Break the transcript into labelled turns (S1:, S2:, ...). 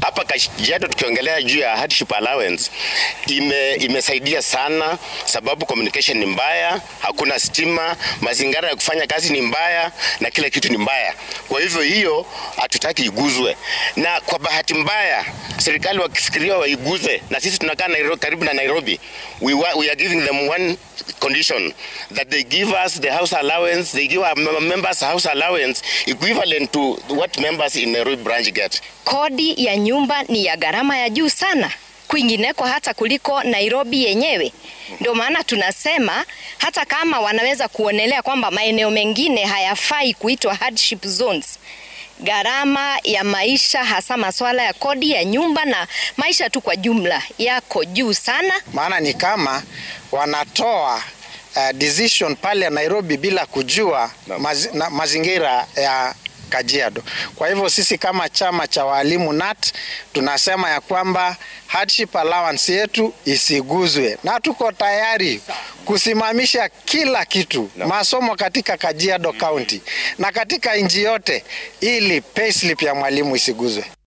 S1: hapa Kajiado tukiongelea juu ya hardship allowance ime, imesaidia sana, sababu communication ni mbaya, hakuna stima, mazingira ya kufanya kazi ni mbaya na kila kitu ni mbaya. Kwa hivyo hiyo hatutaki iguzwe, na kwa bahati mbaya serikali wakifikiria waiguze, na sisi tunakaa Nairobi, karibu na Nairobi, we, wa, we are giving them one condition that they give us the house allowance, they give our members house allowance equivalent to what members in Nairobi branch get.
S2: Kodi ya nyumba ni ya gharama ya juu sana kwingineko hata kuliko Nairobi yenyewe. Ndio maana tunasema hata kama wanaweza kuonelea kwamba maeneo mengine hayafai kuitwa hardship zones, gharama ya maisha hasa masuala ya kodi ya nyumba na maisha tu kwa jumla yako juu sana.
S3: Maana ni kama wanatoa uh, decision pale Nairobi bila kujua maz, na, mazingira ya Kajiado. Kwa hivyo sisi kama chama cha walimu NAT tunasema ya kwamba hardship allowance yetu isiguzwe, na tuko tayari kusimamisha kila kitu no. masomo katika Kajiado County na katika nchi yote, ili payslip ya mwalimu isiguzwe.